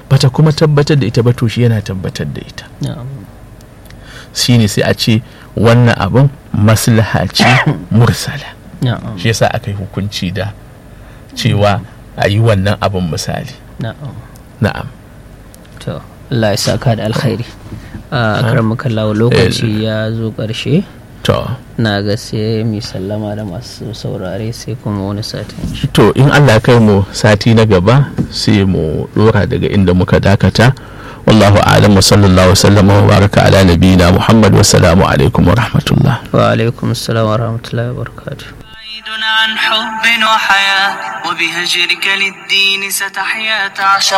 bata kuma tabbatar da ita ba to shi yana tabbatar da ita na'am shine sai a ce wannan abin maslaha ce mursala na'am shi yasa aka yi hukunci da cewa a yi wannan abin misali na'am na'am to Allah ya saka da alkhairi a karamukan lawo lokaci ya zo ƙarshe to na ga sai mu sallama da masu saurare sai kuma wani satin to in Allah ya kai mu sati na gaba sai mu dora daga inda muka dakata wallahu a'lam wa sallallahu wasallam wa baraka ala nabiyina muhammad wa salamu alaikum wa rahmatullah wa alaikum assalam wa rahmatullahi wa barakatuh بعيد عن حب وحياة وبهجرك للدين ستحيا تعشق